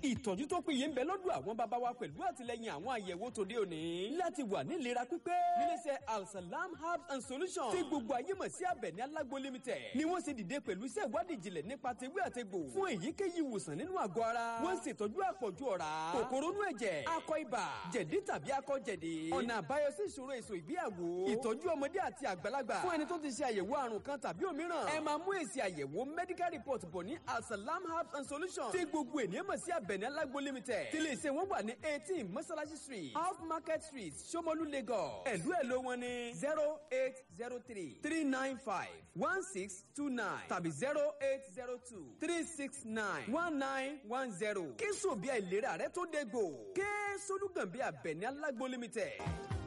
ìtọ́jú tó péye ń bẹ lọ́dọ̀ àwọn bàbá wa pẹ̀lú àtìlẹyìn àwọn àyẹ̀wò tòde òní láti wà ní ìlera pípé níléeṣẹ́ alsalam herbs and solutions tí gbogbo ayé mọ̀ sí Àbẹ̀ní Alágbo limited ni wọ́n ṣe dìde pẹ̀lú iṣẹ́ ìwádìí ìjìnlẹ̀ nípa tewé àtegbò fún èyíkéyìí ìwòsàn nínú àgọ́ ara wọ́n ṣètọ́jú àpọ̀jù ọ̀rá kòkòrò inú ẹ̀jẹ̀ akọ ibà jẹ̀dí tàbí akọ jẹ̀dí ọ̀nà àbáyọ sí ìṣòro èso ìgbéyàwó ìtọ́jú ọmọdé àti àgbàlagbà fún ẹni tó ti ṣe àyẹ̀wò àrùn kan tàbí òmíràn ẹ máa mú èsì àyẹ̀wò medical report bọ̀ ní alsalam herbs and solutions tí gbogbo ènìyàn mọ̀ sí Àbẹ̀ní Alágbo limited tí lè ṣe wọ́n wà ní eighteen mọ́sálásí street off market street Ṣómólú Lagos ẹ̀lú ẹ̀ ló wọn ní zero eight zero three three nine five one six two nine tàbí zero eight zero two three six nine one nine one zero kí sòbí àìlera rẹ tó dé gbò kí solúgànbí Àbẹ̀ní Alágbo limited.